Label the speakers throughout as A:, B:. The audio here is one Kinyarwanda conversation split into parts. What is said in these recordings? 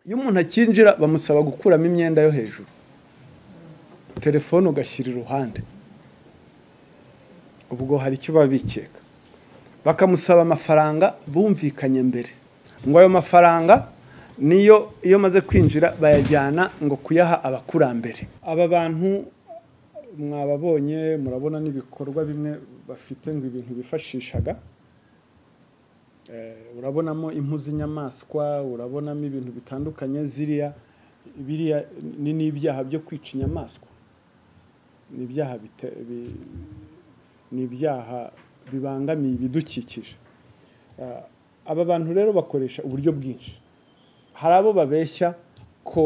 A: iyo umuntu akinjira bamusaba gukuramo imyenda yo hejuru telefone ugashyira iruhande ubwo hari icyo baba bikeka bakamusaba amafaranga bumvikanye mbere ngo ayo mafaranga niyo iyo amaze kwinjira bayajyana ngo kuyaha abakurambere aba bantu mwababonye murabona n'ibikorwa bimwe bafite ngo ibintu bifashishaga urabonamo impu z'inyamaswa urabonamo ibintu bitandukanye ziriya biriya ni n'ibyaha byo kwica inyamaswa ni ibyaha ni ibyaha bibangamiye ibidukikije aba bantu rero bakoresha uburyo bwinshi hari abo babeshya ko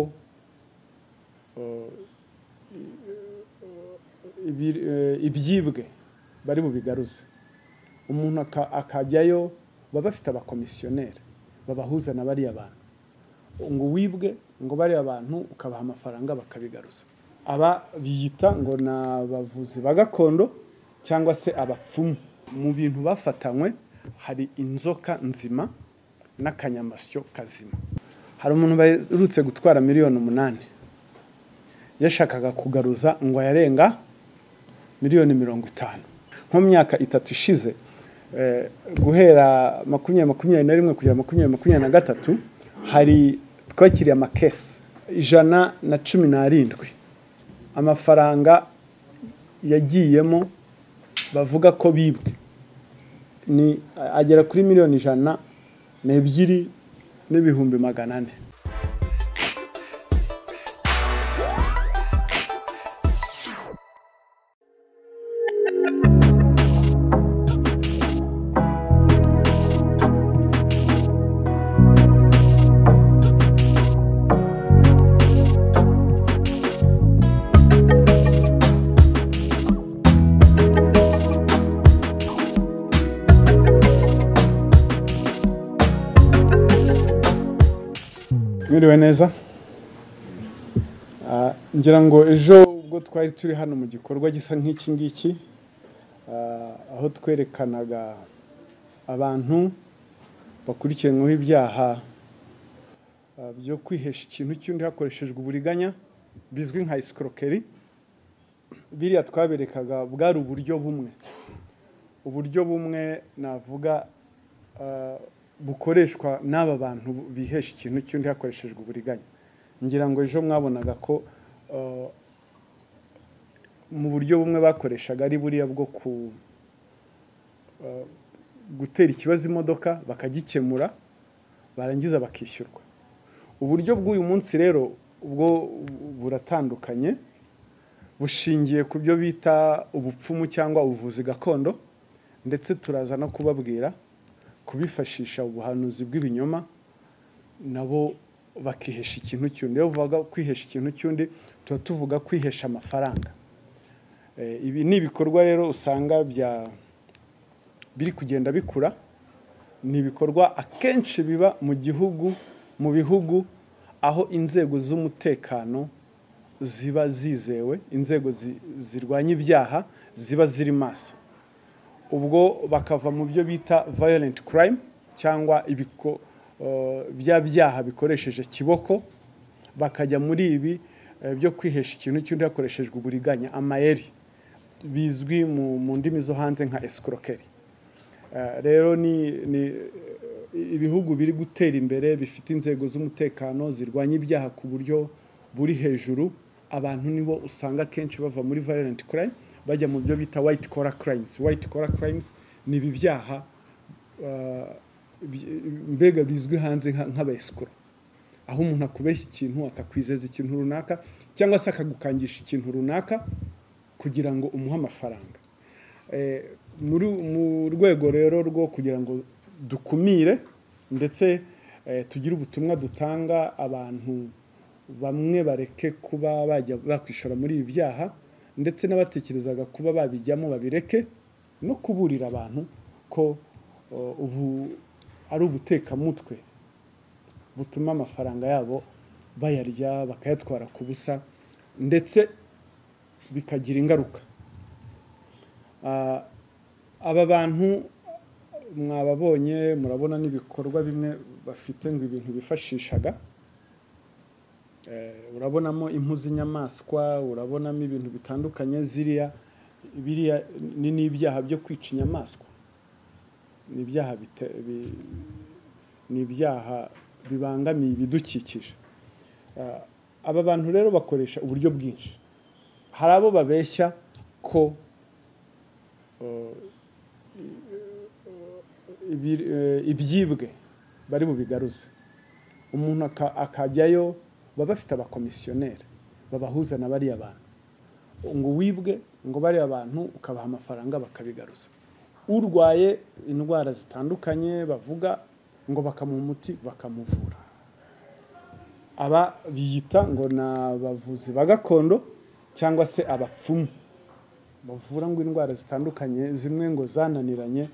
A: ibyibwe bari bubigaruze umuntu akajyayo baba bafite abakomisiyoneri babahuza na bariya bantu ngo wibwe ngo bariya bantu ukabaha amafaranga bakabigaruza aba biyita ngo ni abavuzi ba gakondo cyangwa se abapfumu mu bintu bafatanywe hari inzoka nzima n'akanyamasyo kazima hari umuntu baherutse gutwara miliyoni umunani yashakaga kugaruza ngo ayarenga miliyoni mirongo itanu nko mu myaka itatu ishize guhera makumyabiri makumyabiri na rimwe kugera makumyabiri makumyabiri na gatatu hari twakiriye amakesi ijana na cumi n'arindwi amafaranga yagiyemo bavuga ko bibwe ni agera kuri miliyoni ijana n'ebyiri n'ibihumbi magana ane mwiriwe neza ngira ngo ejo ubwo twari turi hano mu gikorwa gisa nk'iki ngiki aho twerekanaga abantu bakurikiranyweho ibyaha byo kwihesha ikintu cy'undi hakoreshejwe uburiganya bizwi nka isikokeri biriya twaberekaga bwari uburyo bumwe uburyo bumwe navuga bukoreshwa n'aba bantu bihesha ikintu cy'undi hakoreshejwe uburiganya ngira ngo ejo mwabonaga ko mu buryo bumwe bakoreshaga ari buriya bwo gutera ikibazo imodoka bakagikemura barangiza bakishyurwa uburyo bw'uyu munsi rero ubwo buratandukanye bushingiye ku byo bita ubupfumu cyangwa ubuvuzi gakondo ndetse turaza no kubabwira kubifashisha ubuhanuzi bw'ibinyoma nabo bakihesha ikintu cy'undi iyo bavuga kwihesha ikintu cy'undi tuba tuvuga kwihesha amafaranga ibi ni ibikorwa rero usanga bya biri kugenda bikura ni ibikorwa akenshi biba mu gihugu mu bihugu aho inzego z'umutekano ziba zizewe inzego zirwanya ibyaha ziba ziri maso ubwo bakava mu byo bita violent crime cyangwa bya byaha bikoresheje kiboko bakajya muri ibi byo kwihesha ikintu cy'undi hakoreshejwe uburiganya amayeri bizwi mu ndimi zo hanze nka escroquerie rero ni ibihugu biri gutera imbere bifite inzego z'umutekano zirwanya ibyaha ku buryo buri hejuru abantu nibo usanga akenshi bava muri violent crime bajya mu byo bita white collar crimes white collar crimes ni ibi byaha mbega bizwi hanze nk'abayisikoro aho umuntu akubeshya ikintu akakwizeza ikintu runaka cyangwa se akagukangisha ikintu runaka kugira ngo umuhe amafaranga mu rwego rero rwo kugira ngo dukumire ndetse tugire ubutumwa dutanga abantu bamwe bareke kuba bajya bakwishora muri ibi byaha ndetse n'abatekerezaga kuba babijyamo babireke no kuburira abantu ko ubu ari ubutekamutwe butuma amafaranga yabo bayarya bakayatwara ku busa ndetse bikagira ingaruka aba bantu mwababonye murabona n'ibikorwa bimwe bafite ngo ibintu bifashishaga urabonamo impu z'inyamaswa urabonamo ibintu bitandukanye ziriya biriya ni n'ibyaha byo kwica inyamaswa ni ibyaha bite- bi- ni ibyaha bibangamiye ibidukikije Ah, aba bantu rero bakoresha uburyo bwinshi hari abo babeshya ko eh, ibi- eh, ibyibwe bari bubigaruze umuntu aka- akajyayo baba bafite abakomisiyoneri babahuza na bariya bantu ngo wibwe ngo bariya bantu ukabaha amafaranga bakabigaruza urwaye indwara zitandukanye bavuga ngo bakamuha umuti bakamuvura aba biyita ngo ni abavuzi ba gakondo cyangwa se abapfumu bavura ngo indwara zitandukanye zimwe ngo zananiranye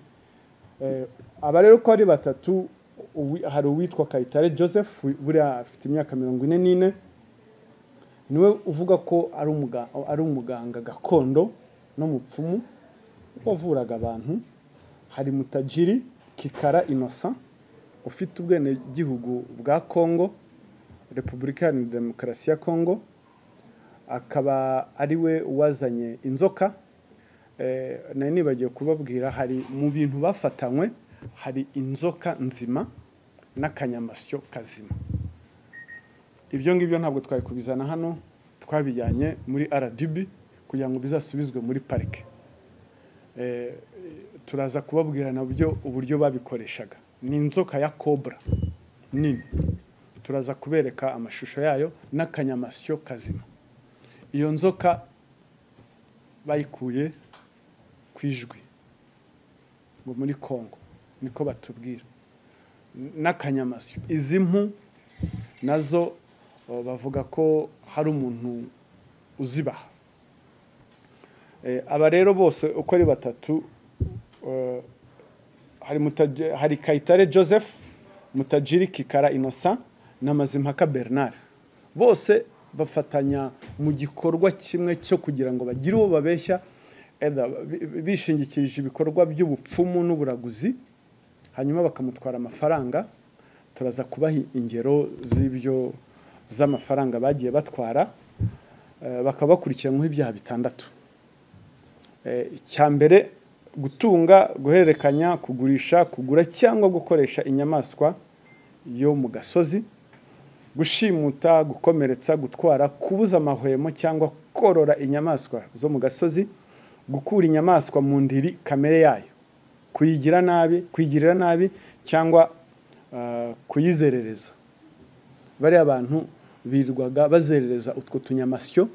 A: Eh, aba rero uko ari batatu uwi- hari uwitwa kayitare joseph wi- buriya afite imyaka mirongo ine n'ine niwe uvuga ko ari umuga- ari umuganga gakondo n'umupfumu wavuraga abantu hari mutajiri kikara inosa ufite ubwenegihugu bwa congo repubulika iharanira demokarasi ya congo akaba ari we wazanye inzoka Eh, nari nibagiwe kubabwira hari mu bintu bafatanywe hari inzoka nzima n'akanyamasyo kazima ibyo ngibyo ntabwo twari kubizana hano twabijyanye muri rdb kugira ngo bizasubizwe muri parike Eh, turaza kubabwira nabyo uburyo babikoreshaga ni inzoka ya cobra nini turaza kubereka amashusho yayo n'akanyamasyo kazima iyo nzoka bayikuye ku ijwi ngo muri congo niko batubwira N- n'akanyamasyo izi mpu nazo o, bavuga ko hari umuntu uzibaha Eh, aba rero bose uko ari batatu eh, hari Mutaje- hari kayitare joseph mutajiri kikara inosa na mazimpaka bernard bose bafatanya mu gikorwa kimwe cyo kugira ngo bagire uwo babeshya either bi- bishingikirije ibikorwa by'ubupfumu n'uburaguzi hanyuma bakamutwara amafaranga turaza kubaha ingero z'ibyo z'amafaranga bagiye batwara eh, bakaba bakurikiranyweho ibyaha bitandatu Eh, icya mbere gutunga guhererekanya kugurisha kugura cyangwa gukoresha inyamaswa yo mu gasozi gushimuta gukomeretsa gutwara kubuza amahwemo cyangwa korora inyamaswa zo mu gasozi gukura inyamaswa mu ndiri kamere yayo kuyigira nabi kuyigirira nabi cyangwa ah, kuyizerereza bariya bantu birirwaga bazerereza utwo tunyamasyo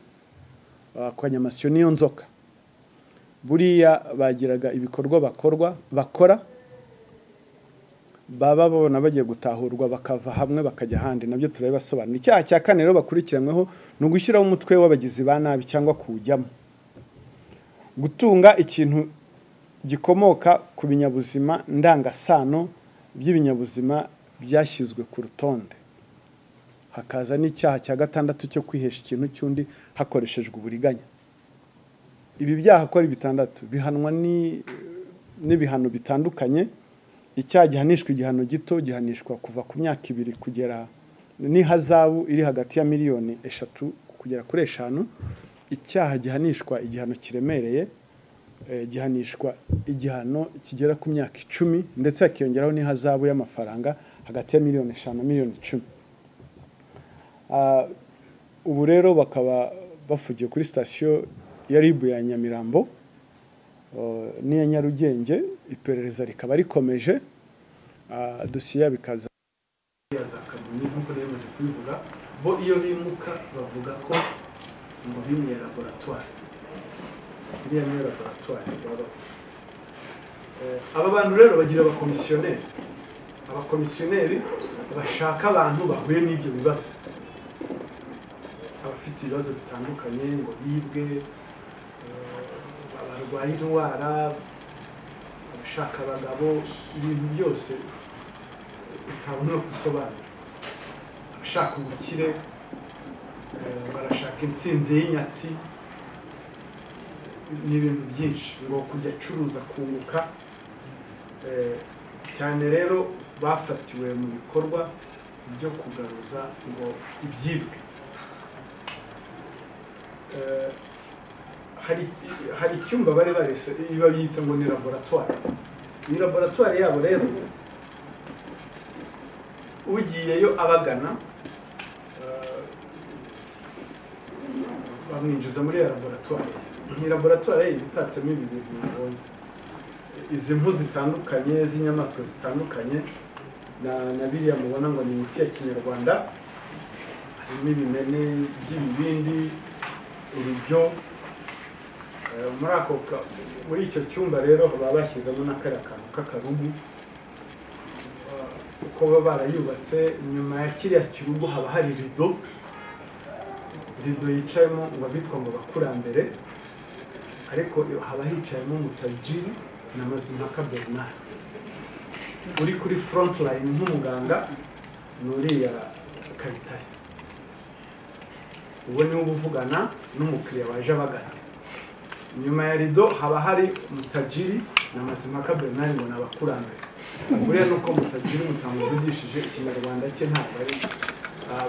A: ako kanyamasyo niyo nzoka buriya bagiraga ibikorwa bakorwa bakora baba babona bagiye gutahurwa bakava hamwe bakajya ahandi nabyo turabibasobanura icyaha cya kane rero bakurikiranyweho ni ugushyiraho umutwe w'abagizi ba nabi cyangwa kuwujyamo gutunga ikintu gikomoka ku binyabuzima ndangasano by'ibinyabuzima byashyizwe ku rutonde hakaza n'icyaha cya gatandatu cyo kwihesha ikintu cy'undi hakoreshejwe uburiganya ibi byaha ko ari bitandatu bihanwa ni- n'ibihano bitandukanye icyaha gihanishwa igihano gito gihanishwa kuva ku myaka ibiri kugera n'ihazabu iri hagati ya miliyoni eshatu kugera kuri eshanu icyaha gihanishwa igihano kiremereye eh, gihanishwa igihano kigera ku myaka icumi ndetse hakiyongeraho n'ihazabu y'amafaranga hagati ya miliyoni eshanu na miliyoni icumi Ah, ubu rero bakaba bafugiye kuri sitasiyo ya ribu ya nyamirambo eh, n'iya nyarugenge iperereza rikaba rikomeje Ah, dosiye yabo ikaza ya za kamonyi nk'uko nari maze kubivuga bo iyo bimuka bavuga ko ngo bimwe laboratwari iriya niyo laboratwari baba bavuga Eh, aba bantu rero bagira abakomisiyoneri abakomisiyoneri bashaka abantu bahuye n'ibyo bibazo abafite ibibazo bitandukanye ngo bibwe eh, barwaye indwara abashaka abagabo ibintu byose utabona gusobanura abashaka ubukire eh, barashaka intsinzi y'inyatsi ni ibintu byinshi ngo kujya acuruza kunguka Eh, cyane rero bafatiwe mu bikorwa byo kugaruza ngo ibyibwe hari icyumba bari barese iba biyita ngo ni laboratwari iyi laboratwari yabo rero ugiyeyo abagana bamwinjiza muri iyo laboratwari iyi laboratwari iba itatsemo ibi bintu mubonye izi mpu zitandukanye z'inyamaswa zitandukanye na biriya mubona ngo ni imiti ya kinyarwanda harimo ibimene by'ibibindi urubyo muri ako muri icyo cyumba rero baba bashyizemo n'akariya kantu k'akarugu kuko baba barayubatse inyuma ya kiriya kirugu haba hari rido rido yicayemo ngo abitwa ngo bakurambere ariko haba hicayemo umutajiri na mazimpaka bernard uri kuri front line nk'umuganga ni uriya kayitare uwo niwe uba uvugana n'umukiriya waje abagana nyuma ya rido haba hari mutajiri na mazimpaka bernard ngo ni abakurambere buriya ni uko mutajiri mutamuvugishije ikinyarwanda cye ntabwo ari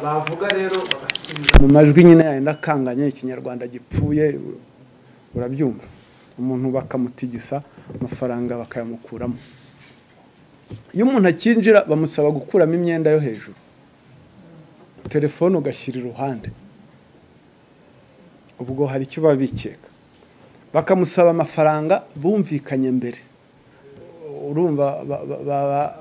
A: bavuga rero bagasubiza mu majwi nyine yayenda akanganye ikinyarwanda gipfuye urabyumva umuntu bakamutigisa amafaranga bakayamukuramo iyo umuntu akinjira bamusaba gukuramo imyenda yo hejuru telefone ugashyira iruhande ubwo hari icyo baba bikeka bakamusaba amafaranga bumvikanye mbere urumva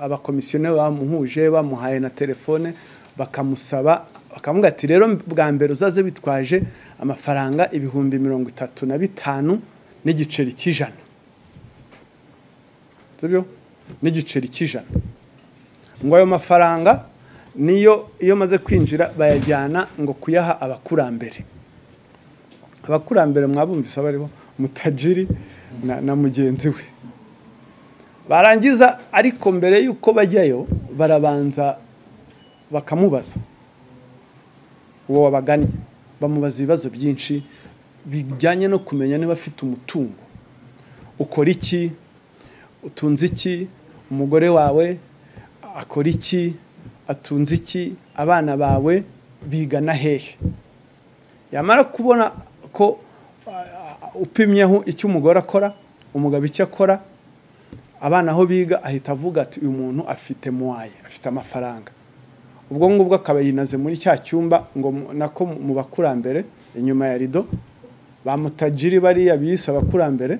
A: abakomisiyoneri bamuhuje bamuhaye na telefone bakamusaba bakavuga ati rero bwa mbere uzaze bitwaje amafaranga ibihumbi mirongo itatu na bitanu n'igiceri cy'ijana sibyo n'igiceri cy'ijana ngo ayo mafaranga niyo iyo maze kwinjira bayajyana ngo kuyaha abakurambere abakurambere mwabumvise bariho mutajiri na mugenzi we barangiza ariko mbere y'uko bajyayo barabanza bakamubaza uwo wabagannye bamubaza ibibazo byinshi bijyanye no kumenya niba afite umutungo ukora iki utunze iki umugore wawe akora iki atunze iki abana bawe bigana hehe yamara kubona ko upimyeho icyo umugore akora umugabo icyo akora abana aho biga ahita avuga ati uyu muntu afite muwaye afite amafaranga ubwo ngubwo akaba yinaze muri cya cyumba ngo nako mu bakurambere inyuma ya rido bamutajiri bariya biyise abakurambere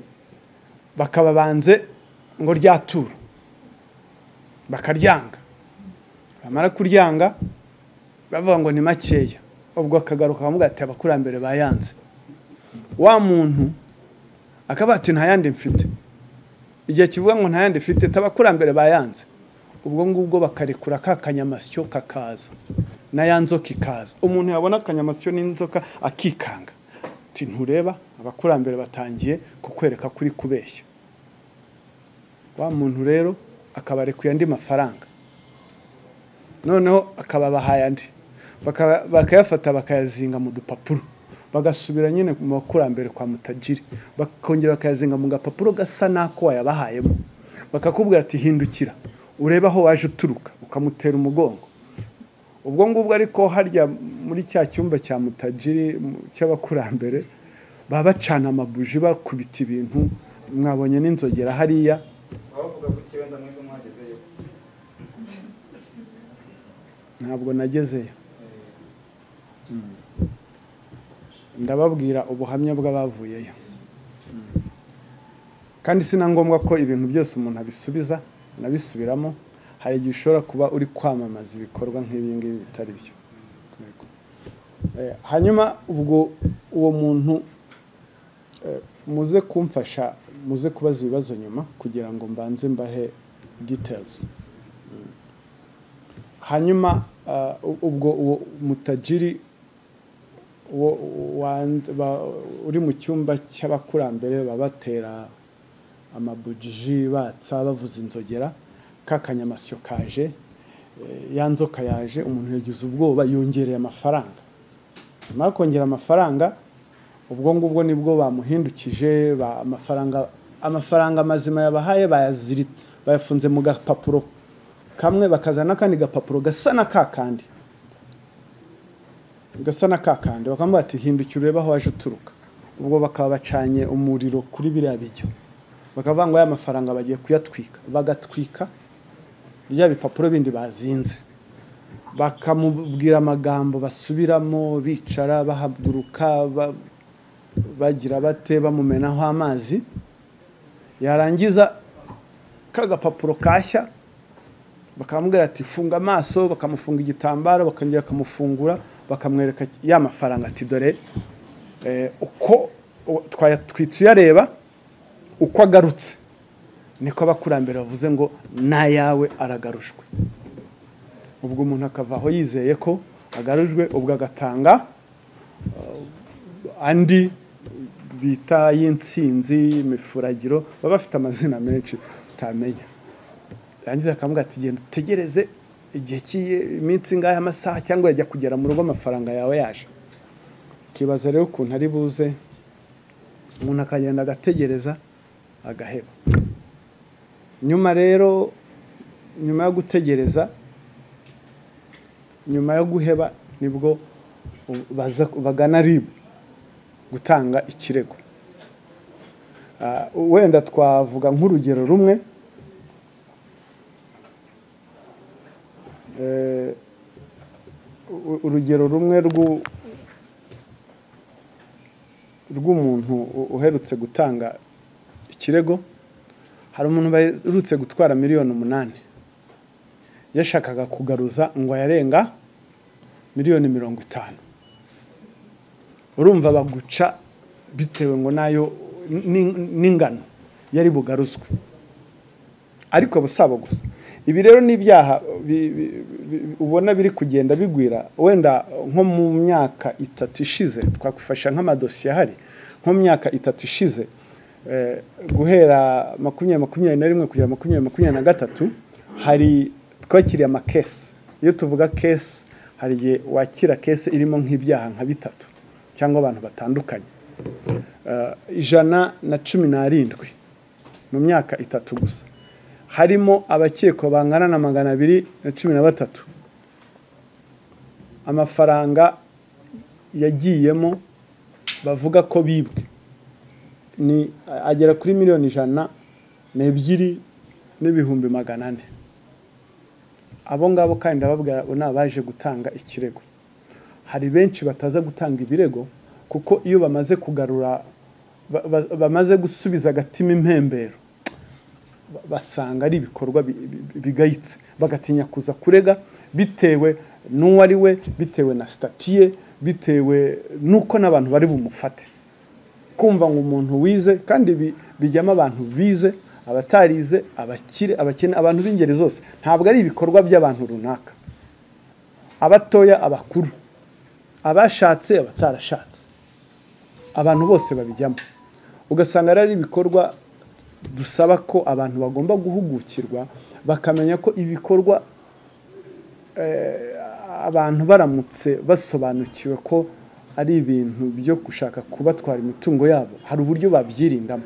A: bakababanze ngo ryaturu bakaryanga bamara kuryanga bavuga ngo ni makeya ubwo akagaruka bakavuga ati abakurambere bayanze wa muntu akaba ati nta yandi mfite igihe kivuga ngo nta yandi mfite tabakurambere bayanze ubwo ngubwo bakarekura ka kanyamasyo kakaza n'aya nzoka ikaza umuntu yabona akanyamasyo n'inzoka akikanga ntureba abakurambere batangiye kukwereka kuri kubeshya wa muntu rero akabarekuye andi mafaranga noneho akababahaye andi bakayafata bakayazinga mu dupapuro bagasubira nyine mu bakurambere kwa mutajiri bakongera bakayazinga mu gapapuro gasa n'ako wayabahayemo bakakubwira ati hindukira urebe aho waje uturuka ukamutera umugongo ubwo ngubwo ariko harya muri cya cyumba cya mutajiri cy'abakurambere baba bacana amabuji bakubita ibintu mwabonye n'inzogera hariya ntabwo nagezeyo ndababwira ubuhamya bw'abavuyeyo kandi si na ngombwa ko ibintu byose umuntu abisubiza anabisubiramo hari igihe ushobora kuba uri kwamamaza ibikorwa nk'ibingibi bitari byo hanyuma ubwo uwo muntu muze kumfasha muze kubaza ibibazo nyuma kugira ngo mbanze mbahe details hanyuma ubwo uwo mutajiri uri mu cyumba cy'abakurambere babatera amabujiji batsa bavuza inzogera ka kanyamasyo kaje ya nzoka yaje umuntu yagize ubwoba yongereye amafaranga nyuma kongera amafaranga ubwo ngubwo nibwo bamuhindukije amafaranga amafaranga mazima yabahaye bayafunze mu gapapuro kamwe bakazana n'akandi gapapuro gasa na ka kandi gasa na kakandi bakambwira bati hindukira urebe aho waje uturuka ubwo bakaba bacanye umuriro kuri biriya bijyo bakavuga ngo aya mafaranga bagiye kuyatwika bagatwika bya bipapuro bindi bazinze bakamubwira amagambo basubiramo bicara bahaguruka ba- bagira bate bamumenaho amazi yarangiza kagapapuro kashya bakamubwira ati funga amaso bakamufunga igitambaro bakongera bakamufungura bakamwereka ya mafaranga ati dore eh, uko u- twayatwitse uyareba uko agarutse niko abakurambere bavuze ngo n'ayawe aragarushwe ubwo umuntu akava aho yizeye ko agarujwe ubwo agatanga eh, andi bita y'insinzi imifuragiro baba bafite amazina menshi utamenya yarangiza akamubwira ati genda utegereze igihe cy'iyi- iminsi ingahe amasaha cyangwa yajya kugera mu rugo amafaranga yawe yaje ukibaza rero ukuntu ari buze umuntu akagenda agategereza agaheba nyuma rero nyuma yo gutegereza nyuma yo guheba nibwo baza bagana ribu gutanga ikirego Ah, wenda twavuga nk'urugero rumwe Eh, u- urugero rumwe rw'u- rw'umuntu u- uherutse gutanga ikirego hari umuntu baherutse gutwara miliyoni umunani yashakaga kugaruza ngo yarenga miliyoni mirongo itanu urumva baguca bitewe ngo nayo ni- n'ingano yari bugaruzwe ariko busaba gusa ibi rero ni ibyaha bi- bi- bi- ubona biri kugenda bigwira wenda nko mu myaka itatu ishize twakwifasha nk'amadosiye ahari nko mu myaka itatu ishize eh, guhera makumyabiri makumyabiri na rimwe kugera makumyabiri makumyabiri na gatatu hari twakiriye amakesi iyo tuvuga kesi hari igihe wakira kesi irimo nk'ibyaha nka bitatu cyangwa abantu batandukanye Eh, ijana na cumi n'arindwi mu myaka itatu gusa harimo abakekwa bangana na magana abiri na cumi na batatu amafaranga yagiyemo bavuga ko bibwe ni agera kuri miliyoni ijana n'ebyiri n'ibihumbi magana ane abo ngabo kandi ndababwira ubu ni abaje gutanga ikirego hari benshi bataza gutanga ibirego kuko iyo bamaze kugarura ba- ba- bamaze gusubiza agatima impembero ba- basanga ari ibikorwa bi- bi- bigayitse bagatinya kuza kurega bitewe n'uwo ari we bitewe na sitati ye bitewe n'uko n'abantu bari bumufate kumva ngo umuntu wize kandi bi- bijyamo abantu bize abatarize abakire abakene abantu b'ingeri zose ntabwo ari ibikorwa by'abantu runaka abatoya abakuru abashatse abatarashatse abantu bose babijyamo ugasanga rero ari ibikorwa dusaba ko abantu bagomba guhugukirwa bakamenya ko ibikorwa eh, abantu baramutse basobanukiwe ko ari ibintu byo gushaka kubatwara imitungo yabo hari uburyo babyirindamo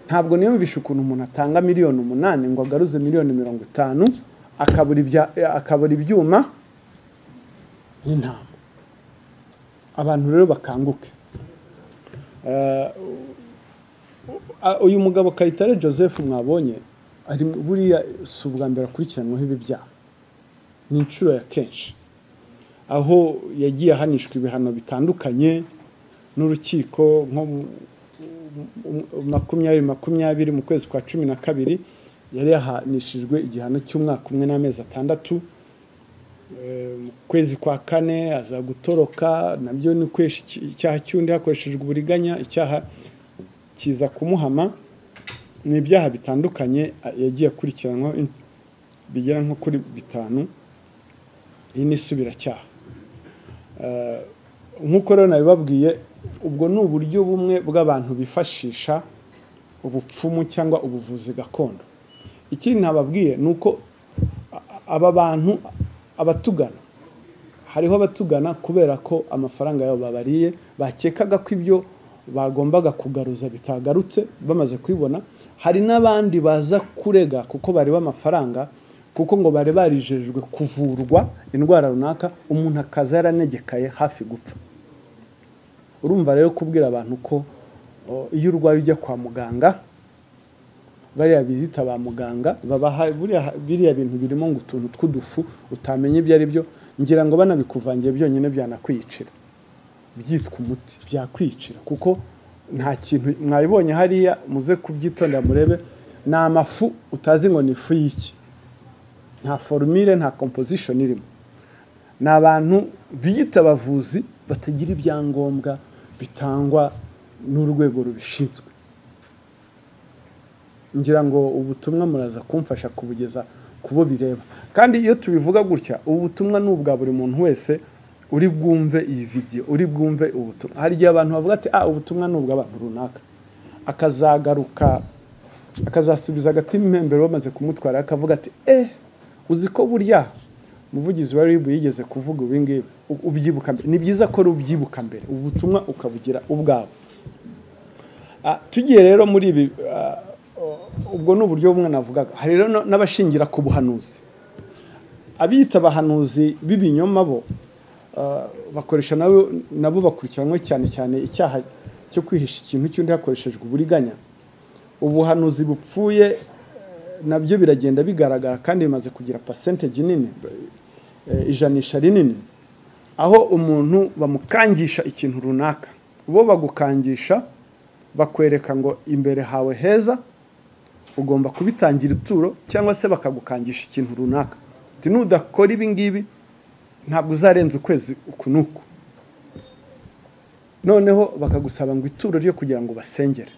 A: ntabwo niyumvisha ukuntu umuntu atanga miliyoni umunani ngo agaruze miliyoni mirongo itanu akabura ibya- akabura ibyuma n'intama abantu rero bakanguke Eh, Ah, uyu mugabo Kayitare Joseph mwabonye ari buriya si ubwa mbere akurikiranwaho ibi byaha ni inshuro ya kenshi aho yagiye ahanishwa ibihano bitandukanye n'urukiko nko mu- mu- mu- makumyabiri makumyabiri mu kwezi kwa cumi na kabiri yari yahanishijwe igihano cy'umwaka umwe n'amezi atandatu Eh, mu kwezi kwa kane aza gutoroka nabyo ni ukwesha iki- icyaha cy'undi hakoreshejwe uburiganya icyaha kiza kumuhama ni ibyaha bitandukanye a- yagiye akurikiranwaho in- bigera nko kuri bitanu iyi ni isubiracyaha Eh, nk'uko rero nabibabwiye ubwo ni uburyo bumwe bw'abantu bifashisha ubupfumu cyangwa ubuvuzi gakondo ikindi nababwiye ni uko a- aba bantu abatugana hariho abatugana kubera ko amafaranga yabo babariye bakekaga ko ibyo bagombaga kugaruza bitagarutse bamaze kubibona hari n'abandi baza kurega kuko bareba amafaranga kuko ngo bari barijejwe kuvurwa indwara runaka umuntu akaza yaranegekaye hafi gupfa urumva rero kubwira abantu ko o, iyo urwaye ujya kwa muganga bariya bizita ba muganga babaha buriya biriya bintu birimo ngo utuntu tw'udufu utamenya ibyo ari byo ngira ngo banabikuvangiye byonyine byanakwicira byitwa umuti byakwicira kuko nta kintu mwabibonye hariya muze kubyitondera murebe ni amafu utazi ngo ni ifu y'iki nta forumire nta composition irimo ni abantu biyita abavuzi batagira ibyangombwa bitangwa n'urwego rubishinzwe ngira ngo ubutumwa muraza kumfasha kubugeza ku bo bireba kandi iyo tubivuga gutya ubu butumwa ni ubwa buri muntu wese uri bwumve iyi vidiyo uri bwumve ubutumwa hari igihe abantu bavuga ati ah ubutumwa ni ubw'abantu runaka akazagaruka akazasubiza agati impembero bamaze kumutwara akavuga ati eh uzi ko burya umuvugizi wa ribu yigeze kuvuga ibi ngibi u- ubyibuka mbere ni byiza ko rubyibuka mbere ubutumwa ukabugira ubwawe Ah, tugiye rero muri ibi ah, ubwo ni uburyo bumwe navugaga hari rero no- n'abashingira ku buhanuzi abiyita abahanuzi b'ibinyoma bo ah, bakoresha nabo nabo bakurikiranwe cyane cyane icyaha cyo kwihisha ikintu cy'undi hakoreshejwe uburiganya ubuhanuzi bupfuye eh, nabyo biragenda bigaragara kandi bimaze kugira percentage nini eh, ijanisha rinini aho umuntu bamukangisha ikintu runaka bo bagukangisha bakwereka ngo imbere hawe heza ugomba kubitangira ituro cyangwa se bakagukangisha ikintu runaka Uti, nudakora ibi ngibi ntabwo uzarenza ukwezi uku n'uku noneho bakagusaba ngo ituro ryo kugira ngo basengere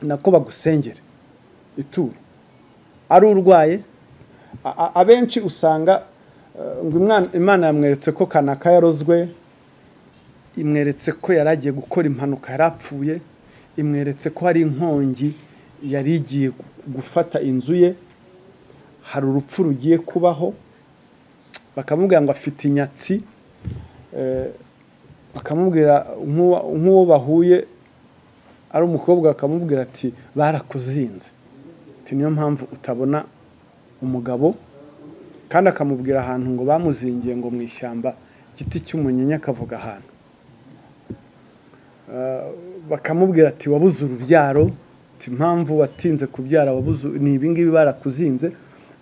A: nako bagusengere ituro ari urwaye a- a- abenshi usanga eh, ngo imwana- imana yamweretse ko kanaka yarozwe imweretse ko yari agiye gukora impanuka yari apfuye imweretse ko hari inkongi yari igiye gu- gufata inzu ye hari urupfu rugiye kubaho bakamubwira ngo afite inyatsi eh, bakamubwira nk'uwa- nk'uwo bahuye ari umukobwa bakamubwira ati barakuzinze Ati, niyo mpamvu utabona umugabo kandi akamubwira ahantu ngo bamuzingiye ngo mu ishyamba igiti cy'umunyinya akavuga ahantu bakamubwira ati wabuze urubyaro ati impamvu watinze kubyara wabuze ni ibingibi barakuzinze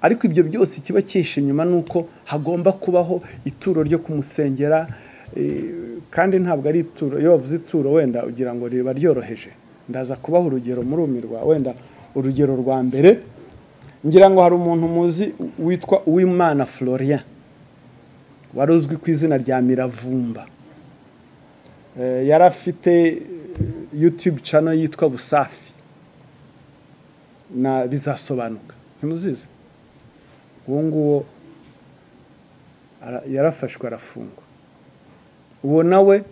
A: ariko ibyo byose ikiba cyihishe inyuma ni uko hagomba kubaho ituro ryo kumusengera eh, kandi ntabwo ari ituro iyo bavuze ituro wenda ugira ngo riba ryoroheje ndaza kubaha urugero murumirwa wenda urugero rwa mbere ngira ngo hari umuntu muzi witwa uwimana florian wari uzwi ku izina rya miravumba Eh, yari afite eh, youtube channel yitwa busafi na bizasobanuka ntimuzizi uwo nguwo ara- yarafashwe arafungwa uwo nawe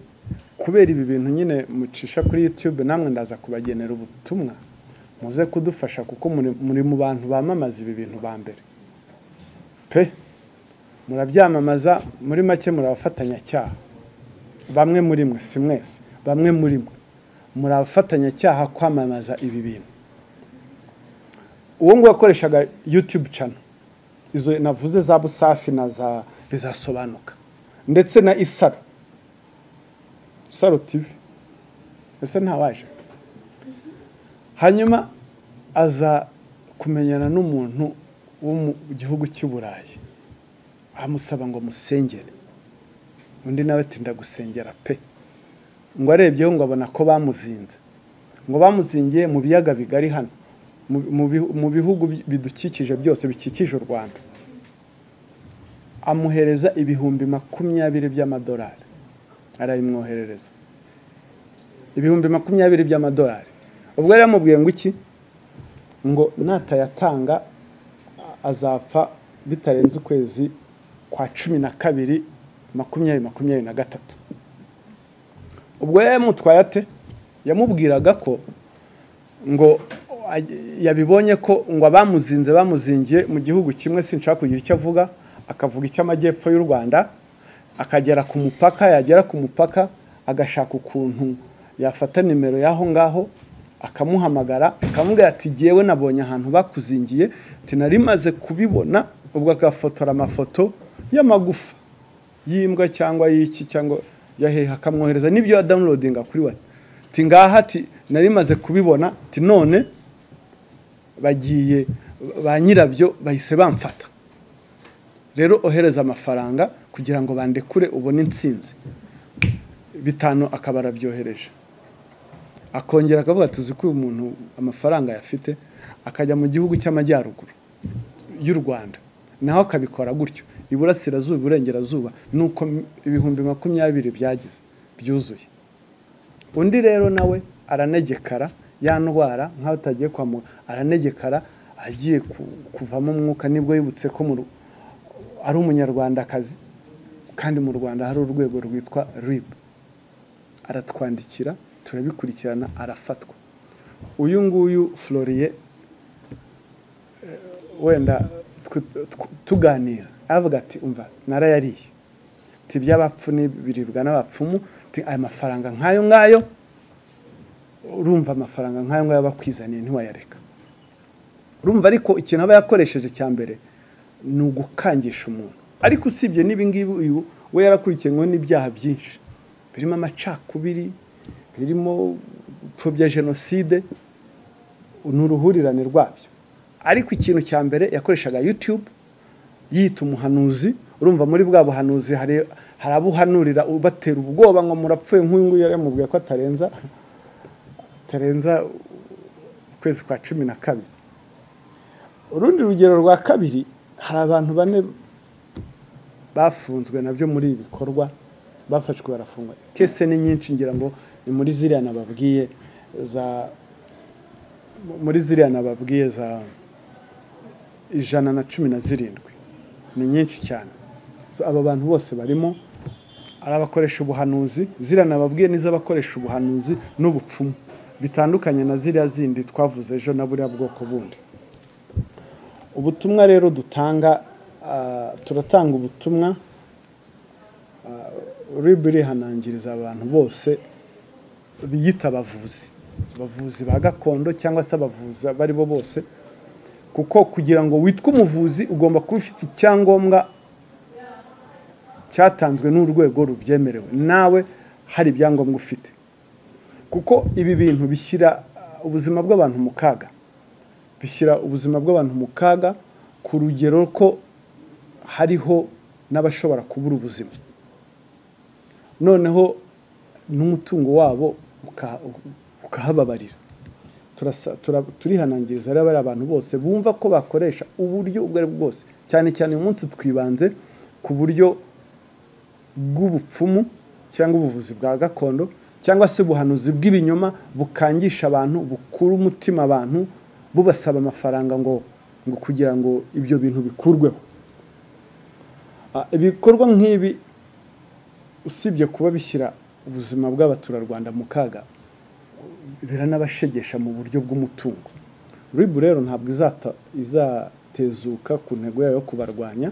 A: kubera ibi bintu nyine mucisha kuri youtube namwe ndaza kubagenera ubutumwa muze kudufasha kuko muri- muri mu bantu bamamaza ibi bintu ba mbere pe murabyamamaza muri make muri abafatanyacyaha bamwe muri mwe si mwese bamwe muri mwe muri abafatanyacyaha kwamamaza ibi bintu uwo nguwo yakoreshaga youtube channel izo navuze za busafi na za bizasobanuka ndetse na isaro isaro tv ese ntawaje hanyuma aza kumenyana n'umuntu wo mu gihugu cy'i burayi amusaba ngo musengere undi nawe ati ndagusengera pe ngo arebyeho ngo abona ko bamuzinze ngo bamuzingiye mu biyaga bigari hano mu- mu bihu- mu bihugu bi- bidukikije byose bikikije u rwanda amuhereza ibihumbi makumyabiri by'amadolari arabimwoherereza ibihumbi makumyabiri by'amadolari ubwo yari yamubwiye ngo iki ngo natayatanga a- azapfa bitarenze ukwezi kwa cumi na kabiri makumyabiri makumyabiri na gatatu ubwo yamutwaye ate yamubwiraga ko ngo aj- yabibonye ko ngo abamuzinze bamuzingiye mu gihugu kimwe sinshaka kugira icyo avuga akavuga icy'amajyepfo y'u rwanda akagera ku mupaka yagera ku mupaka agashaka ukuntu yafata nimero y'aho ngaho akamuhamagara akamubwira ati jyewe nabonye ahantu bakuzingiye ati nari maze kubibona ubwo agafotora amafoto y'amagufa y'imbwa cyangwa y'iki cyangwa ya hehe akamwohereza n'ibyo ya dawunirodinga kuri we ati ngaha ati nari maze kubibona ati none bagiye ba nyirabyo bahise bamfata rero ohereza amafaranga kugira ngo bandekure ubone insinzi bitanu akaba arabyohereje akongera akavuga tuzi ko uyu muntu amafaranga ayafite akajya mu gihugu cy'amajyaruguru y'u rwanda naho akabikora gutyo iburasirazuba iburengerazuba ni uko ibihumbi makumyabiri byageze byuzuye undi rero nawe aranegekara ya ndwara nk'aho utagiye kwa muganga aranegekara agiye kuvamo umwuka nibwo yibutse ko ari umunyarwandakazi kandi mu rwanda hari urwego rwitwa rib aratwandikira turabikurikirana arafatwa uyu nguyu floriye wenda tuganira aravuga ati umva narayariye ati iby'abapfu n'ibiribwa n'abapfumu aya mafaranga nk'ayo ngayo urumva amafaranga nk'ayo ngayo bakwizaniye ntiwayareka urumva ariko ikintu aba yakoresheje cya mbere ni ugukangisha umuntu ariko usibye n'ibingibi uyu we yarakurikiranwe n'ibyaha byinshi birimo amacakubiri birimo gupfobya jenoside ni uruhurirane rwabyo ariko ikintu cya mbere yakoreshaga yutube yita umuhanuzi urumva muri bwa buhanuzi hari abo uhanurira ubatera ubwoba ngo murapfuye nk'uyu nguyu yari yamubwiye ko atarenza atarenza ukwezi kwa cumi na kabiri urundi rugero rwa kabiri hari abantu bane bafunzwe nabyo muri ibi bikorwa bafashwe barafungwa kese ni nyinshi ngira ngo ni muri ziriya nababwiye za muri ziriya nababwiye za ijana na cumi na zirindwi ni nyinshi cyane aba bantu bose barimo ari abakoresha ubuhanuzi ziriya nababwiye n'iz'abakoresha ubuhanuzi n'ubupfumu bitandukanye na ziriya zindi twavuze ejo na buriya bwoko bundi ubutumwa rero dutanga turatanga ubutumwa ribu irihanangiriza abantu bose biyita abavuzi abavuzi ba gakondo cyangwa se abavuzi abo ari bo bose kuko kugira ngo witwe umuvuzi ugomba kuba ufite icyangombwa cyatanzwe n'urwego rubyemerewe nawe hari ibyangombwa ufite kuko ibi bintu bishyira ubuzima bw'abantu mu kaga bishyira ubuzima bw'abantu mu kaga ku rugero ko hariho n'abashobora kubura ubuzima noneho n'umutungo wabo ukahababarira turihanangiriza rero bariya abantu bose bumva ko bakoresha uburyo ubwo ari bwo bwose cyane cyane uyu munsi twibanze ku buryo bw'ubupfumu cyangwa ubuvuzi bwa gakondo cyangwa se ubuhanuzi bw'ibinyoma bukangisha abantu bukura umutima abantu bubasaba amafaranga ngo ngo kugira ngo ibyo bintu bikurweho ibikorwa nk'ibi usibye kuba bishyira ubuzima bw'abaturarwanda mu kaga biranabashegesha mu buryo bw'umutungo ribu rero ntabwo izatezuka ku ntego yayo yo kubarwanya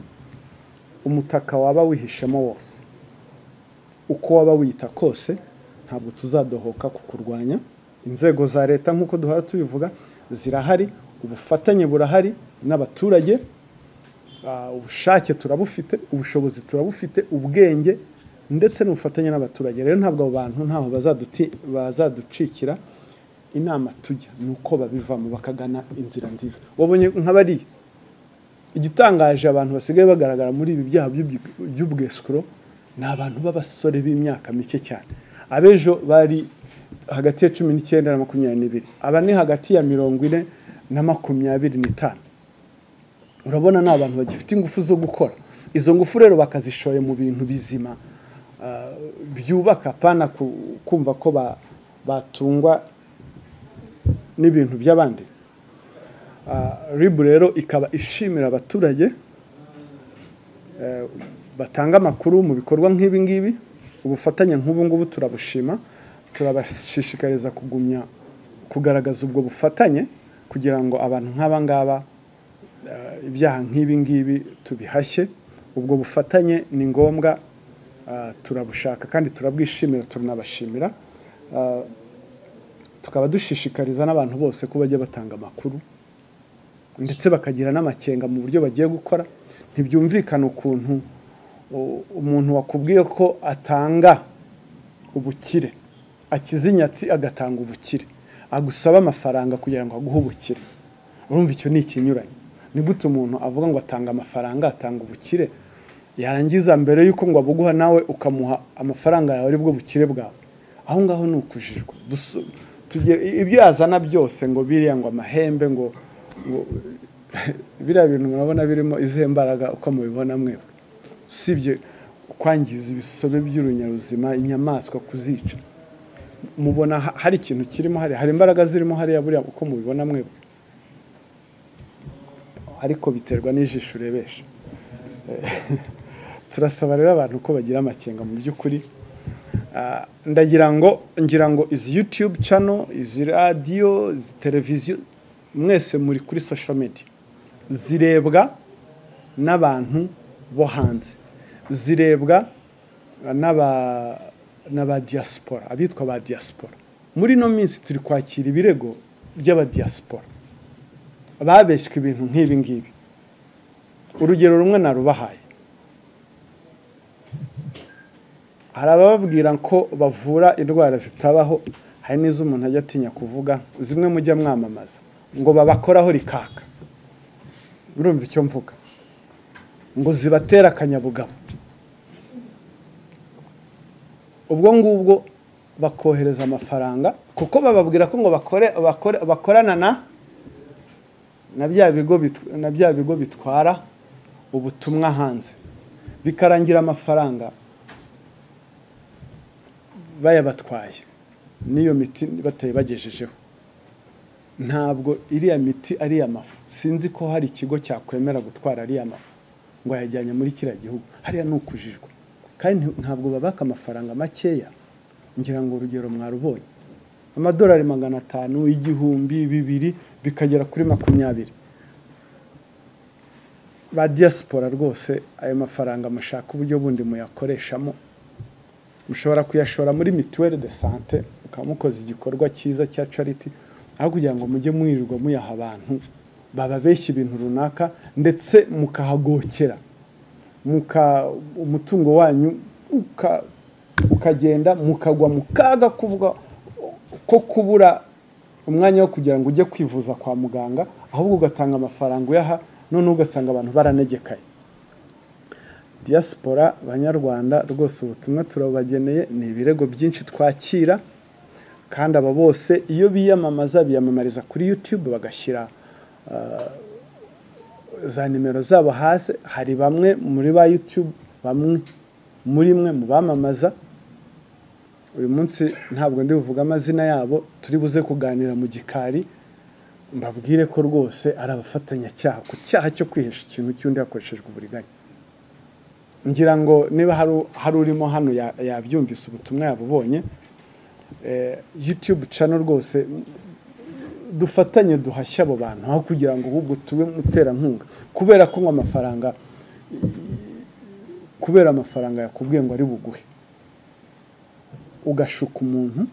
A: umutaka waba wihishemo wose uko waba wiyita kose ntabwo tuzadohoka kukurwanya inzego za leta nk'uko duhora tubivuga zirahari ubufatanye burahari n'abaturage ubushake turabufite ubushobozi turabufite ubwenge ndetse n'ubufatanye n'abaturage rero ntabwo abo bantu ntaho bazaducikira inama tujya ni uko babivamo bakagana inzira nziza wabonye nk'abariya igitangaje abantu basigaye bagaragara muri ibi byaha by'ubwesukuro ni abantu b'abasore b'imyaka mike cyane abejo bari hagati ya cumi n'icyenda na makumyabiri n'ibiri aba ni hagati ya mirongo ine na makumyabiri n'itanu urabona ni abantu bagifite ingufu zo gukora izo ngufu rero bakazishoye mu bintu bizima byubaka pana kumva ko batungwa n'ibintu by'abandi ribu rero ikaba ishimira abaturage batanga amakuru mu bikorwa nk'ibi ngibi ubufatanye nk'ubu ngubu turabushima turabashishikariza kugumya kugaragaza ubwo bufatanye kugira ngo abantu nk'aba ngaba ibyaha nk'ibi ngibi tubihashye ubwo bufatanye ni ngombwa turabushaka kandi turabwishimira turanabashimira tukaba dushishikariza n'abantu bose ko bajya batanga amakuru ndetse bakagira n'amakenga mu buryo bagiye gukora ntibyumvikana ukuntu u- umuntu wakubwiye ko atanga ubukire akiza inyatsi agatanga ubukire agusaba amafaranga kugira ngo aguhe ubukire urumva icyo ni ikinyuranye ni gute umuntu avuga ngo atanga amafaranga atanga ubukire yarangiza mbere y'uko ngo abuguha nawe ukamuha amafaranga yawe aribwo bukire bwawe aho ngaho ni ukujijwa Dusu- tugere- ibyo yazana byose ngo biriya ngo amahembe ngo ngo biriya bintu murabona birimo izihe mbaraga uko mubibona mwebwe usibye kwangiza ibisobe by'urunyabuzima inyamaswa kuzica mubona ha- hari ikintu kirimo hari hari imbaraga zirimo hariya buriya uko mubibona mwebwe ariko biterwa n'ijisho urebesha turasaba rero abantu ko bagira amakenga mu by'ukuri Ah, ndagira ngo ngira ngo izi yutube cano izi radiyo izi televiziyo mwese muri kuri social media zirebwa n'abantu bo hanze zirebwa n'aba n'aba diaspora abitwa ba diaspora muri ino minsi turi kwakira ibirego by'abadiaspora babeshywe ibintu nk'ibi ngibi urugero rumwe narubahaye hari abababwira ko bavura indwara zitabaho hari n'izo umuntu ajya atinya kuvuga zimwe mujya mwamamaza ngo babakoraho rikaka urumva icyo mvuga ngo zibatera akanyabugabo ubwo ngubwo bakohereza amafaranga kuko bababwira ko ngo bakore bakore- bakorana na na bya bigo bit- na bya bigo bitwara ubutumwa hanze bikarangira amafaranga bayabatwaye n'iyo miti bataye bagejejeho ntabwo iriya miti ari mafu sinzi ko hari ikigo cyakwemera gutwara ariya mafu ngo ayajyanye muri kiriya gihugu hariya ni ukujijwe kandi ntabwo babaka amafaranga makeya ngira ngo urugero mwarubonye amadolari magana atanu igihumbi bibiri bikagera kuri makumyabiri ba diaspora rwose ayo mafaranga mushaka uburyo bundi muyakoreshamo mushobora kuyashora muri mituweli de sante mukaba mukoze igikorwa cyiza cya cariti aho kugira ngo mujye mwirirwa muyaha abantu bababeshya ibintu runaka ndetse mukahagokera muka umutungo wanyu uka- ukagenda mukagwa mu kaga kuvuga ko kubura umwanya wo kugira ngo ujye kwivuza kwa muganga ahubwo ugatanga amafaranga uyaha noneho ugasanga abantu baranegekaye diaspora banyarwanda rwose ubutumwa turabageneye ni ibirego byinshi twakira kandi aba bose iyo biyamamaza biyamamariza kuri youtube bagashyira ah, za nimero zabo hasi hari bamwe muri ba youtube bamwe muri mwe mu bamamaza uyu munsi ntabwo ndi buvuge amazina yabo turi buze kuganira mu gikari mbabwire ko rwose ari abafatanyacyaha ku cyaha cyo kwihesha ikintu cy'undi hakoreshejwe uburiganya ngira ngo niba hari- hari urimo hano ya- yabyumvise ubutumwa yabubonye eh, youtube cano rwose m- dufatanye duhashye abo bantu aho kugira ngo ahubwo tube muterankunga kubera ko ngo amafaranga kubera amafaranga yakubwiye ngo ari buguhe ugashuka umuntu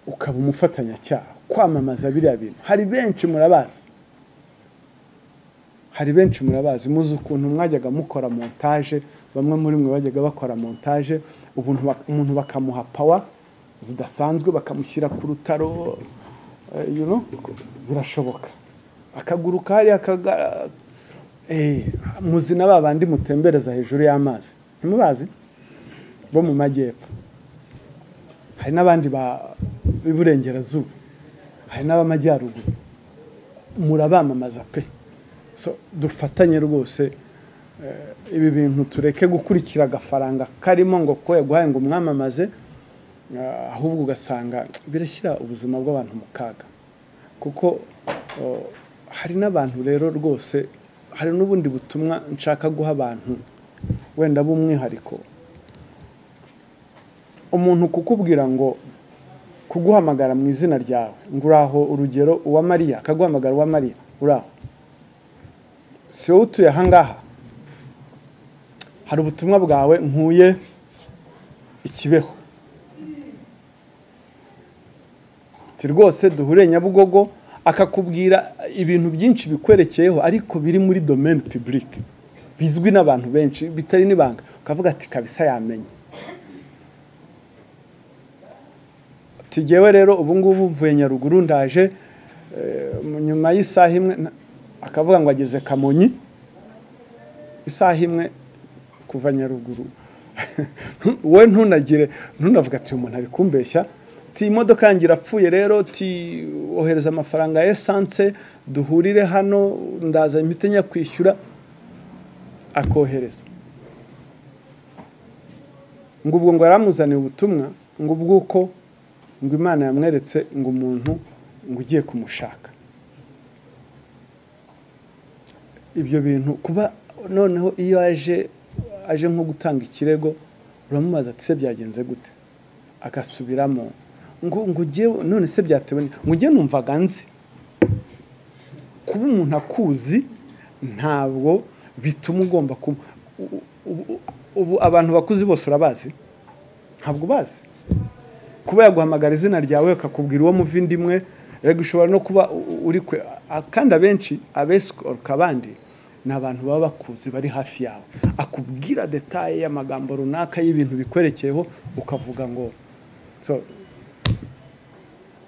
A: ukaba umufatanyacyaha kwamamaza biriya bintu hari benshi murabazi hari benshi murabazi muzi ukuntu mwajyaga mukora montage bamwe muri mwe bajyaga bakora montage ubuntu bak- umuntu bakamuha pawa zidasanzwe bakamushyira ku rutaro eh, you know, birashoboka akaguruka hariya akaga- eh, muzi na ba bandi mutembereza hejuru y'amazi ntimubazi bo mu majyepfo hari n'abandi ba- b'iburengerazuba hari n'ab'amajyaruguru murabamamaza pe so dufatanye rwose eh, ibi bintu tureke gukurikira agafaranga karimo ngo ko yaguhaye ngo umwamamaze eh, ahubwo ugasanga birashyira ubuzima bw'abantu mu kaga kuko oh, hari n'abantu rero rwose hari n'ubundi butumwa nshaka guha abantu wenda b'umwihariko umuntu kukubwira ngo kuguhamagara mu izina ryawe ngo uraho urugero uwa mariya akaguhamagara uwa mariya uraho si wowe utuye ahangaha hari ubutumwa bwawe nkuye ikibeho ti rwose duhure nyabugogo akakubwira ibintu byinshi bikwerekeyeho ariko biri muri domaine publique bizwi n'abantu benshi bitari n'ibanga ukavuga ati kabisa yamenye tugewe rero ubu ngubu mvuye nyaruguru ndaje nyuma y'isaha imwe akavuga ngo ageze kamonyi isaha imwe kuva nyaruguru wowe ntunagire ntunavuga ati uyu muntu ari kumbeshya imodoka yanjye irapfuye rero ohereza amafaranga ya esanse duhurire hano ndaza imiti njya kwishyura akohereza ngo ubwo ngo yaramuzaniye ubutumwa ngo ubwuko ngo imana yamweretse ngo umuntu ngo ugiye kumushaka ibyo bintu kuba noneho iyo aje aje nko gutanga ikirego uramubaza ati se byagenze gute agasubiramo ngo ngo ugiye none se byatewe ngo ugiye numvaga nzi kuba umuntu akuzi ntabwo bituma ugomba kuba ubu abantu bakuzi bose urabazi ntabwo ubazi kuba yaguhamagara izina ryawe akakubwira uwo muvindimwe rego ushobora no kuba uri kwe kandi abenshi abesikoroka abandi ni abantu baba bakuzi bari hafi yawe akubwira detaye y'amagambo runaka y'ibintu bikwerekeyeho ukavuga ngo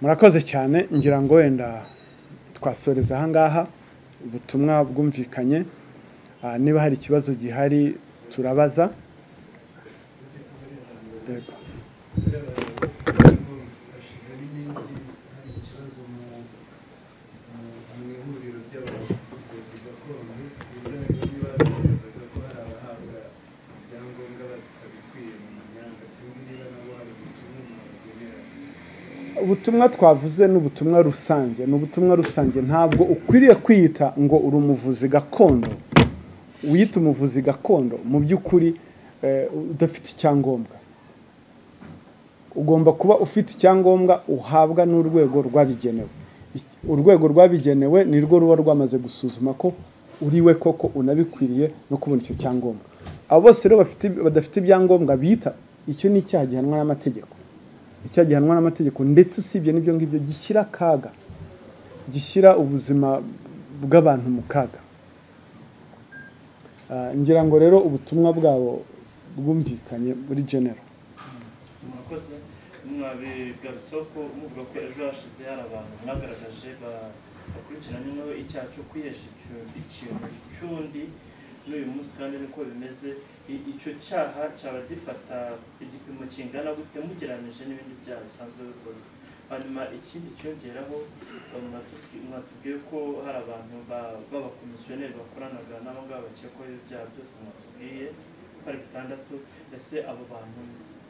A: murakoze cyane ngira ngo wenda twasoreza ahangaha ubutumwa bwumvikanye niba hari ikibazo gihari turabaza ubutumwa twavuze ni ubutumwa rusange ni ubutumwa rusange ntabwo ukwiriye kwiyita ngo uri umuvuzi gakondo wiyita umuvuzi gakondo mu by'ukuri udafite icyangombwa ugomba kuba ufite icyangombwa uhabwa n'urwego rwabigenewe urwego rwabigenewe ni rwo ruba rwamaze gusuzuma ko uriwe koko unabikwiriye no kubona icyo cyangombwa abo bose rero badafite ibyangombwa bita icyo ni icyaha gihanwa n'amategeko icyaha gihanwa n'amategeko ndetse usibye n'ibyo ngibyo gishyira akaga gishyira ubuzima bw'abantu mu kaga ngira ngo rero ubutumwa bwabo bwumvikanye muri genero
B: murakoze mwabigarutseho ko muvuga ko ejo hashize hari abantu mwagaragaje bakurikiranyweho icyaha cyo kwihesha ikintu cy'undi n'uyu munsi kandi niko bimeze icyo cyaha cyaba gifata igipimo kingana gute mugereranyije n'ibindi byaha bisanzwe bikorwa hanyuma ikindi cyongeraho mwatubwiye ko hari abantu b'abakomisiyoneri bakoranaga n'abo ngabo bakekwaho ibyaha byose mwatubwiye bari bitandatu ese abo bantu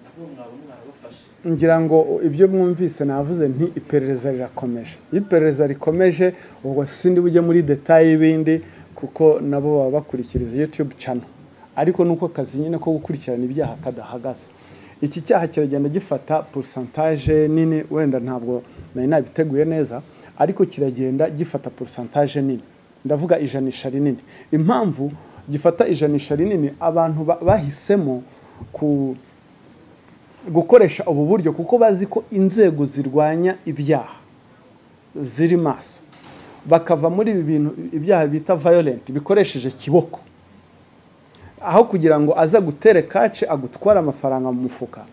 B: nabo mwaba mwabafashe
A: ngira ngo ibyo mwumvise navuze nti iperereza rirakomeje iyo iperereza rikomeje ubwo sindi bujye muri detaye y'ibindi kuko nabo baba bakurikiriza yutube cano ariko ni uko akazi nyine ko gukurikirana ibyaha kadahagaze iki cyaha kiragenda gifata porosantaje nini wenda ntabwo nari nabiteguye neza ariko kiragenda gifata porosantaje nini ndavuga ijanisha rinini impamvu gifata ijanisha rinini abantu bahisemo ku gukoresha ubu buryo kuko bazi ko inzego zirwanya ibyaha ziri maso bakava muri ibi bintu ibyaha bita violent bikoresheje kiboko aho kugira ngo aza gutere kace agutware amafaranga mu mufuka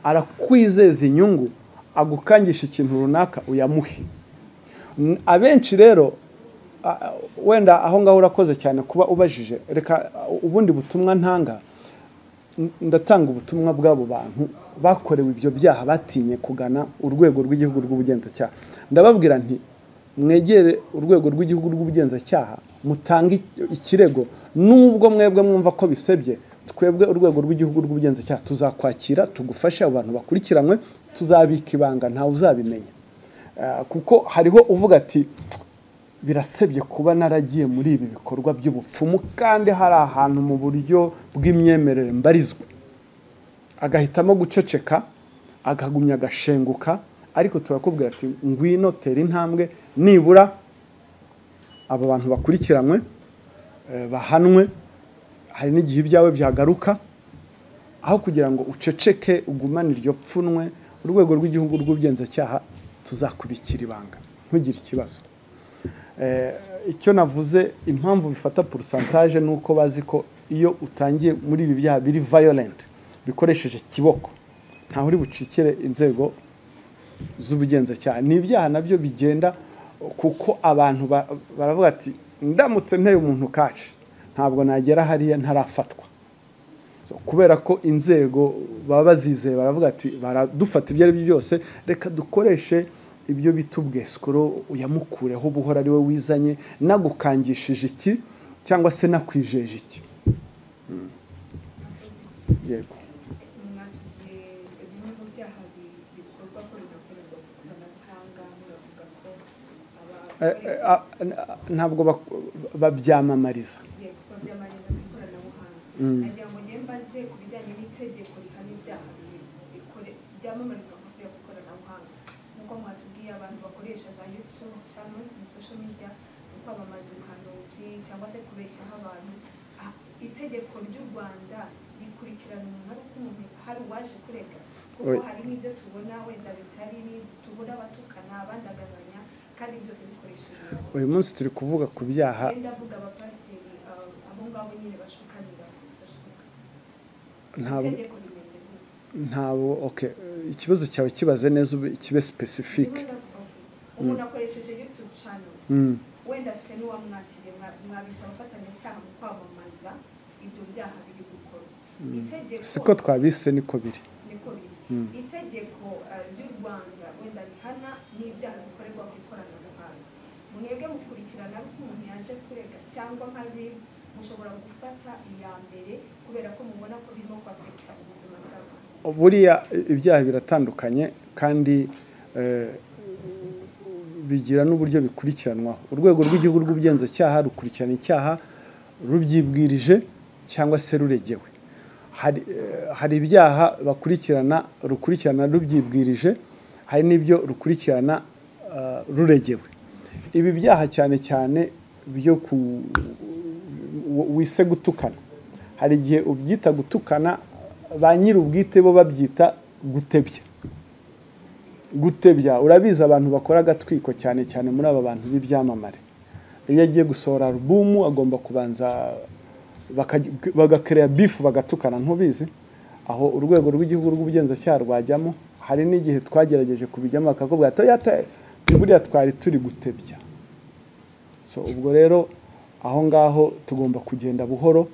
A: arakwizeza inyungu agukangisha ikintu runaka uyamuhe abenshi rero wenda aho ngaho urakoze cyane kuba ubajije reka ubundi butumwa ntanga ndatanga ubutumwa bw'abo bantu bakorewe ibyo byaha batinye kugana urwego rw'igihugu rw'ubugenzacyaha ndababwira nti mwegere urwego rw'igihugu rw'ubugenzacyaha mutange ikirego nubwo mwebwe mwumva ko bisebye twebwe urwego rw'igihugu rw'ubugenzacyaha tuzakwakira tugufashe abantu bakurikiranwe tuzabika ibanga ntawe uzabimenya kuko hariho uvuga ati birasebye kuba naragiye muri ibi bikorwa by'ubupfumu kandi hari ahantu mu buryo bw'imyemerere mbarizwa agahitamo guceceka akagumya agashenguka ariko turakubwira ati ngwino tera intambwe nibura aba bantu bakurikiranywe bahanwe hari n'igihe ibyawe byagaruka aho kugira ngo uceceke ugumane iryo pfunwe urwego rw'igihugu rw'ubugenzacyaha tuzakubikira ibanga ntugire ikibazo icyo navuze impamvu bifata porosantaje ni uko bazi ko iyo utangiye muri ibi byaha biri vayolenti bikoresheje kiboko ntaho uri bucikire inzego z'ubugenzacyaha ni ibyaha nabyo bigenda kuko abantu baravuga ati ndamutse nteye umuntu kaci ntabwo nagera hariya ntarafatwa kubera ko inzego baba bazizeye baravuga ati baradufata ibyo ari byo byose reka dukoreshe ibyo bita ubwesikoro uyamukureho buhora ari we wizanye nagukangishije iki cyangwa se nakwijeje iki yego
C: bimwe mu byaha bikorwa ko binakorerwa ku ikoranabuhanga muravuga ko
A: ntabwo babyamamariza
C: abagiye gukora by'amaneza ku ikoranabuhanga nagira ngo njye mbaze ku bijyanye n'itegeko rihana ibyaha bikore- byamamarizwa ku byo ikoranabuhanga nk'uko mwatubwiye abantu bakoresha za yutube cyangwa se social media mu kwamamaza ubuhanuzi cyangwa se kubeshyaho abantu Ah, itegeko ry'u rwanda rikurikirana umuntu ari uko umuntu hari uwaje kurega kuko
A: Oya.
C: hari n'ibyo tubona wenda bitari n'ibyo tubona abatukana abandagazanya kandi byose bikoresheje
A: uyu munsi turi kuvuga ku byaha
C: Yenda avuga abapasiteri ah, abo ngabo nyine bashukanira kuri social media.
A: ntabwo
C: Itegeko rimeze gute?
A: ntabwo okay ikibazo cyawe kibaze neza ube kibe specific
C: Ndimo ndavuga, umuntu akoresheje YouTube channel
A: Mm.
C: wenda afite n'uwamwakiriye mwa- mwabise abafatanyacyaha mu kwamamaza ibyo byaha biri gukorwa itegeko
A: siko twabise niko biri
C: niko biri
A: Mm.
C: itegeko ah, ry'u rwanda wenda rihana n'ibyaha bikorerwa ku ikoranabuhanga mwebwe mukurikirana ari uko umuntu yaje kurega cyangwa nk'abibu mushobora gufata iya mbere kubera ko mubona ko birimo kwafekita ubuzima bw'abantu
A: buriya ibyaha biratandukanye kandi eh, bigira n'uburyo bikurikiranwaho urwego rw'igihugu rw'ubugenzacyaha rukurikirana icyaha rubyibwirije cyangwa se ruregewe hari eh, hari ibyaha bakurikirana rukurikirana rubyibwirije hari n'ibyo rukurikirana eh, ruregewe ibi byaha cyane cyane byo ku w- wise gutukana hari igihe ubyita gutukana ba nyir'ubwite bo babyita gutebya gutebya urabizi abantu bakora agatwiko cyane cyane muri aba bantu b'ibyamamare iyo agiye gusohora alubumu agomba kubanza bakaji- bagakereya bifu bagatukana ntubizi aho urwego rw'igihugu rw'ubugenzacyaha rwajyamo hari n'igihe twagerageje kubijyamo bakakubwira ati "Oya, te- buriya twari turi gutebya so ubwo rero aho ngaho tugomba kugenda buhoro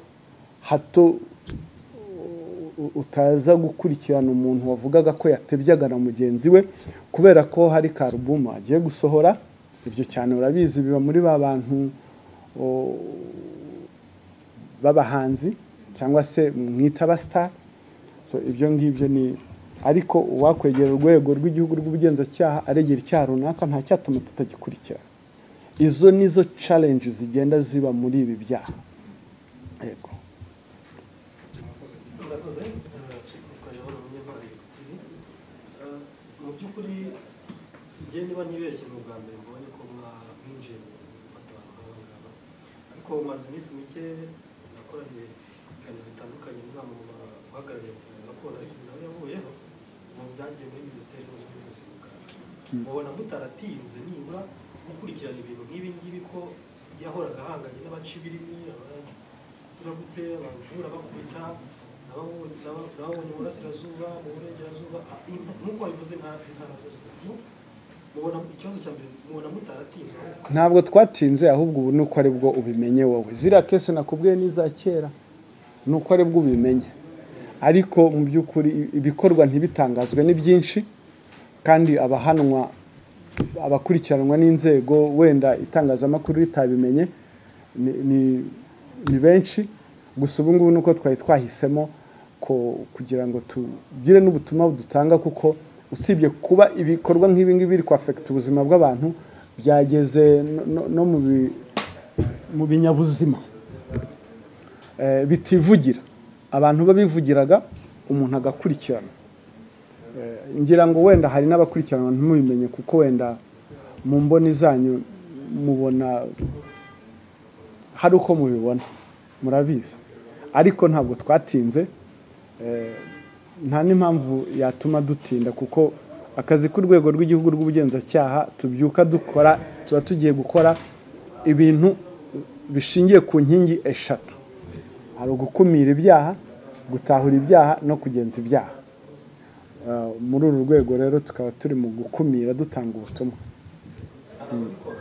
A: hato u- u- utaza gukurikirana umuntu wavugaga ko yatebyaga na mugenzi we kubera ko hari karubuma agiye gusohora ibyo cyane urabizi biba muri ba bantu o- b'abahanzi cyangwa se mwita abasitari so ibyo ngibyo ni ariko uwakwegera urwego rw'igihugu rw'ubugenzacyaha aregera icyaha runaka nta cyatuma tutagikurikirana izo nizo challenge zigenda ziba muri ibi byaha yego
D: murakoze twayobora umunyamari tv Eh, mu by'ukuri njye niba ntibeshye mu bwa mbere mbonye ko mwa- mwinjiye mu gufata abantu nk'aba ngaba ariko maze iminsi mike nakoranye ibiganiro bitandukanye n'inama mu bahagarariye ubuvuzi gakondo ariko nawe yavuyeho mu byagiye muri minisiteri y'ubuzima n'ubuzima bwa mubona mutaratinze nibura gukurikirana ibintu nk'ibi ngibi ko yahoraga ahanganye n'abaca ibirimi abaturagute abavura bakubita ababonye mu burasirazuba mu burengerazuba ah, in- nk'uko wabivuze nta- intara zose mu- mubona ikibazo cya mbere mubona mutaratinze ahubwo
A: ntabwo twatinze ahubwo ubu ni uko ari bwo ubimenye wowe ziriya kese nakubwiye n'iza kera ni uko ari bwo ubimenye ariko mu by'ukuri i- ibikorwa ntibitangazwe ni byinshi kandi abahanwa abakurikiranwa n'inzego wenda itangazamakuru ritabimenye ni- ni- ni benshi gusa ubu ngubu ni uko twari twahisemo ko kugira ngo tugire n'ubutumwa dutanga kuko usibye kuba ibikorwa nk'ibi ngibi biri kwafekita ubuzima bw'abantu byageze no- no- no mu bi- mu binyabuzima Eh, bitivugira abantu babivugiraga umuntu agakurikirana Eh, ngira ngo wenda hari n'abakurikiranwa ntimubimenye kuko wenda mu mboni zanyu mubona hari uko mubibona murabizi ariko ntabwo twatinze eh, nta n'impamvu yatuma dutinda kuko akazi k'urwego rw'igihugu rw'ubugenzacyaha tubyuka dukora tuba tugiye gukora ibintu bishingiye ku nkingi eshatu hari ugukumira ibyaha gutahura ibyaha no kugenza ibyaha Eh, muri uru rwego rero tukaba turi mu gukumira dutanga ubutumwa
D: ababikora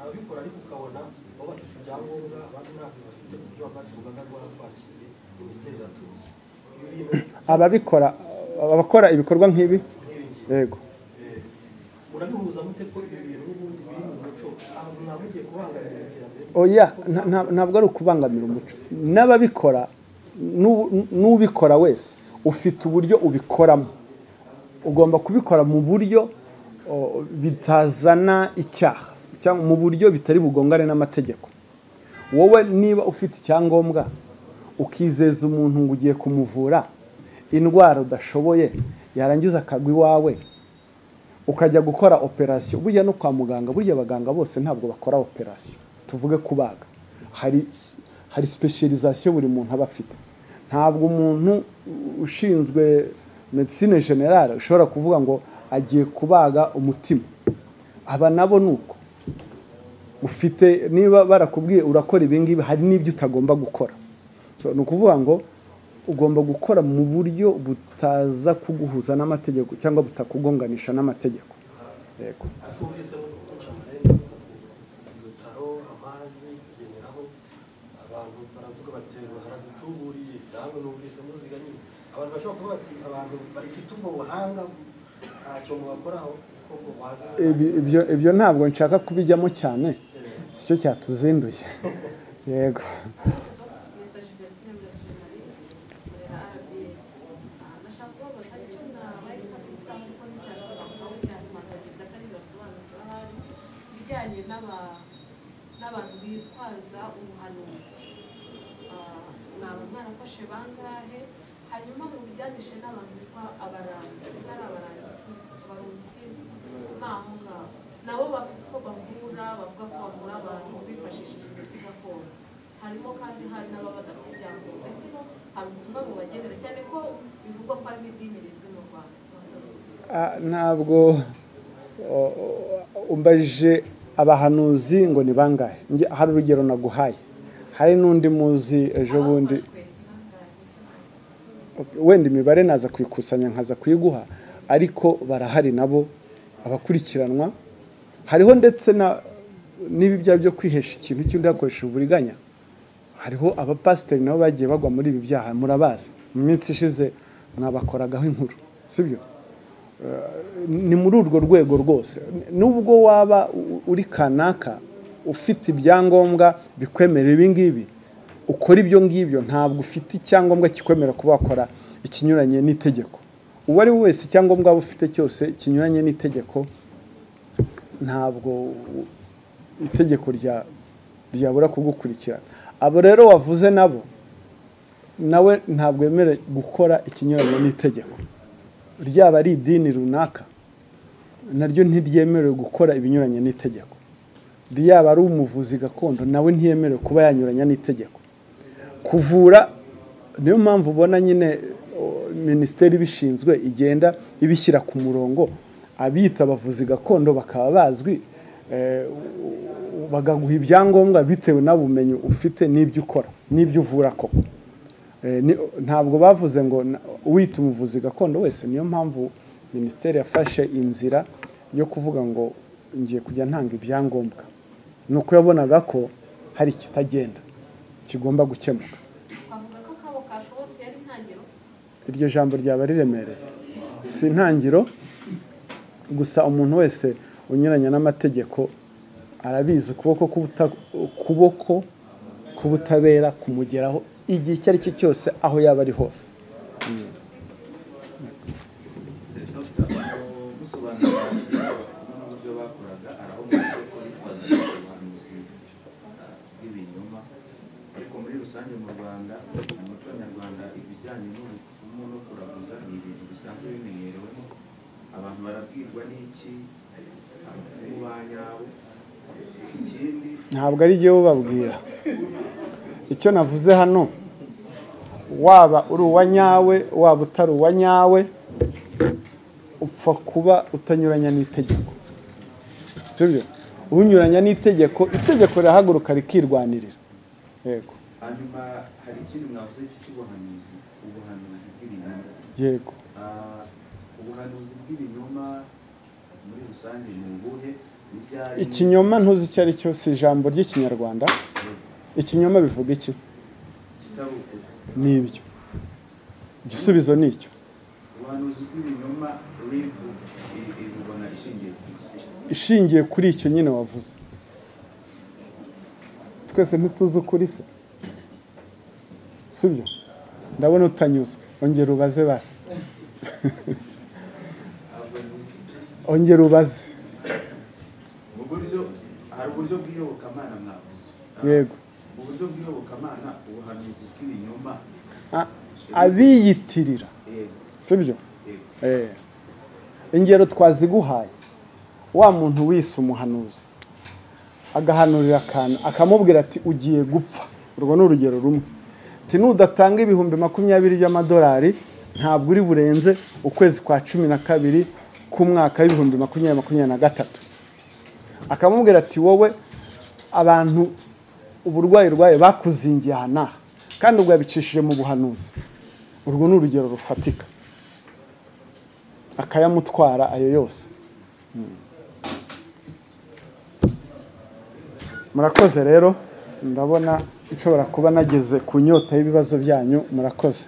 D: ababikora ariko ukabona baba bafite ibyangombwa abandi ntabyo bafite uburyo bamaze urugaga rwarakwakiriye minisiteri iratuzi ibi bintu
A: ababikora abakora ibikorwa nk'ibi
D: nk'ibi ngibi
A: yego
D: Eh, murabihuza mute ko ibi bintu n'ubundi biri mu muco ahantu mwabugiye kubangamira iterambere
A: oya nta- nta- ntabwo ari ukubangamira umuco n'ababikora n'u- n'ubikora wese ufite uburyo ubikoramo ugomba kubikora mu buryo o, bitazana icyaha cyangwa mu buryo bitari bugongane n'amategeko wowe niba ufite icyangombwa ukizeza umuntu ngo ugiye kumuvura indwara udashoboye yarangiza akagwa iwawe ukajya gukora operasiyo burya no kwa muganga burya abaganga bose ntabwo bakora operasiyo tuvuge kubaga hari s- hari specialisation buri muntu aba afite ntabwo umuntu u- ushinzwe medicine generale ushobora kuvuga ngo agiye kubaga umutima aba nabo ni uko ufite niba barakubwiye urakora ibi ngibi hari n'ibyo utagomba gukora so ni ukuvuga ngo ugomba gukora mu buryo butaza kuguhuza n'amategeko cyangwa butakugonganisha n'amategeko yego
D: twumvise mu cyane ibitaro amazi kugenderaho abantu baravuga bati haradutuburiye namwe numvise muziga nyine abantu bashobora kuba bati abantu bafite ubwo buhanga ntacyo mubakoraho kuko ngo wazize
A: Ibi- ibyo ibyo ntabwo nshaka kubijyamo cyane si cyo cyatuzinduye yego
E: Mr. Gilbertine Mirajimalisi, ukorera RBA. Ah, Ndashaka kubabaza icyo nabaye kabitsa kuko nticyasubirwaho cyane abantu bagenda atari basobanukira ahari ibijyanye n'aba- n'abantu bitwaza ubuhanuzi. Ah, Mwaba mwarafashe bangahe hanyuma mu bijyanishe n'abantu bitwa abarangi ari abarangi sinzi abarangi sinzi n'aho ngaho nabo bafite uko bahura bavuga ko bavura abantu bifashishije imiti gakondo harimo kandi hari n'ababa badafite ibyangombwa ese no hari ubutumwa bubagenera cyane ko bivugwa ko ari n'idini rizwi mu rwanda
A: Ah, ntabwo o- o- umbaje abahanuzi ngo ni bangahe Njye hari urugero naguhaye hari n'undi muzi ejo bundi
E: Abafashwe bangahe?
A: wenda imibare naza kuyikusanya nkaza kuyiguha ariko barahari nabo abakurikiranwa hariho ndetse na n'ibi byaha byo kwihesha ikintu cy'undi hakoresheje uburiganya hariho abapasiteri nabo bagiye bagwa muri ibi byaha murabazi mu minsi ishize mwabakoragaho inkuru sibyo ni muri urwo rwego rwose nubwo waba u- uri kanaka ufite ibyangombwa bikwemera ibi ngibi ukora ibyo ngibyo ntabwo ufite icyangombwa kikwemera kuba wakora ikinyuranye n'itegeko uwo ari we wese icyangombwa waba ufite cyose kinyuranye n'itegeko ntabwo u- itegeko rya ryabura kugukurikirana abo rero wavuze nabo nawe ntabwo wemerewe gukora ikinyuranye n'itegeko ryaba ari idini runaka naryo ntiryemerewe gukora ibinyuranye n'itegeko ryaba ari umuvuzi gakondo nawe ntiyemerewe kuba yanyuranya n'itegeko kuvura niyo mpamvu ubona nyine o, minisiteri ibishinzwe igenda ibishyira ku murongo abiyita abavuzi gakondo bakaba bazwi eh, u- u- bagaguha ibyangombwa bitewe n'ubumenyi ufite n'ibyo ukora n'ibyo uvura koko Eh, ni- ntabwo bavuze ngo na- uwita umuvuzi gakondo wese niyo mpamvu minisiteri yafashe inzira yo kuvuga ngo ngiye kujya ntanga ibyangombwa ni uko yabonaga ko hari ikitagenda kigomba gukemuka
E: twavuga ko akabo kashobotse yari intangiriro
A: iryo jambo ryaba riremereye si intangiriro gusa umuntu wese unyuranya n'amategeko arabizi ukuboko k'ubuta- ukuboko k'ubutabera kumugeraho igihe icyo ari cyo cyose aho yaba ari hose
F: Dr. gusobanura n'uburyo bakoraga arahumutse ko bitwaza ubuhanuzi ah, bw'ibinyoma ariko muri rusange mu rwanda mu muco nyarwanda ibijyanye n'ubupfumu no kuraguza ni ibintu bisanzwe bimenyerewe abantu barabwirwa n'iki abapfumu ba nyabo ikindi
A: ntabwo ari jyewe ubabwira icyo navuze hano waba uri uwa nyawe waba utari uwa nyawe upfa kuba utanyuranya n'itegeko sibyo unyuranya n'itegeko itegeko rirahaguruka rikirwanirira yego
F: hanyuma hari ikindi mwavuze cy'ubuhanuzi ubuhanuzi bw'ibinyoma
A: yego
F: Ah, ubuhanuzi bw'ibinyoma muri rusange ni ubuhe n'ibyari
A: ikinyoma ntuzi icyo ari cyo si ijambo ry'ikinyarwanda ikinyoma bivuga iki
F: kitari ukuri
A: ni ibyo igisubizo ni icyo
F: ubuhanuzi bw'ibinyoma rib irubona ishingiye ku iki
A: ishingiye kuri icyo nyine wavuze twese ntituzi ukuri se sibyo ndabona utanyuzwe ongera ubaze basi
F: ubuhanuzi
A: ongera ubaze
F: mu buryo hari uburyo bw'iyobokamana mwavuze Ah,
A: yego
F: mu buryo bw'iyobokamana ubuhanuzi bw'ibinyoma
A: A- abiyitirira
F: yego
A: sibyo
F: yego
A: Eh. ingero twaziguhaye wa muntu wise umuhanuzi agahanurira akantu akamubwira ati ugiye gupfa urwo ni urugero rumwe ati nudatanga ibihumbi makumyabiri by'amadolari ntabwo uri burenze ukwezi kwa cumi na kabiri k'umwaka w'ibihumbi makumyabiri makumyabiri na gatatu akamubwira ati wowe abantu uburwayi urwaye bakuzingiye aha n'aha kandi ubwo yabicishije mu buhanuzi urwo ni urugero rufatika akayamutwara ayo yose Mm. murakoze rero ndabona nshobora kuba nageze ku nyota y'ibibazo byanyu murakoze